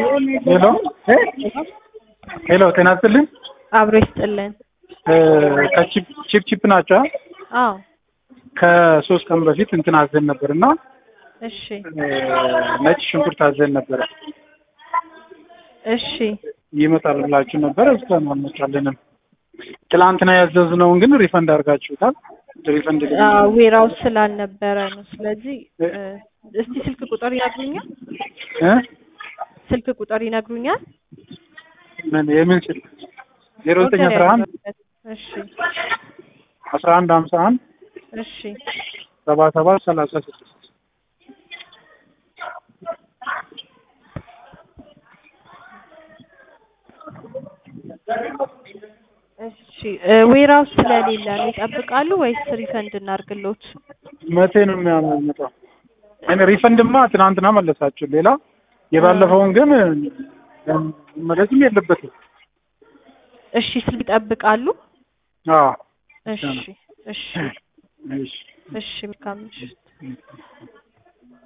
ሄሎ ሄሎ፣ ጤና ይስጥልኝ። አብሮ ይስጥልን። ከቺፕ ቺፕ ቺፕ ናቸው። አዎ ከሶስት ቀን በፊት እንትን አዘን ነበር እና እሺ ነጭ ሽንኩርት አዘን ነበረ። እሺ ይመጣል ብላችሁ ነበር። እስካሁን አልመጣልንም። ትላንትና ያዘዝነውን ግን ሪፈንድ አድርጋችሁታል። ሪፈንድ ዌራው ስላልነበረ ነው። ስለዚህ እ፣ እስቲ ስልክ ቁጥር ይነግሩኛል? እ ስልክ ቁጥር ይነግሩኛል? ምን የምን ስልክ ዜሮ ዘጠኝ አስራ አንድ እሺ አስራ አንድ ሀምሳ አንድ እሺ ሰባ ሰባት ሰላሳ ስድስት እሺ እ፣ ዌራው ስለሌለ ነው ይጠብቃሉ ወይስ ሪፈንድ እናርግሎት? መቼ ነው የሚያመጣው? እኔ ሪፈንድማ ትናንትና መለሳችሁ። ሌላ የባለፈውን ግን መለስም የለበትም። እሺ ስልክ ይጠብቃሉ? አዎ እሺ እሺ እሺ እሺ መልካም ምሽት።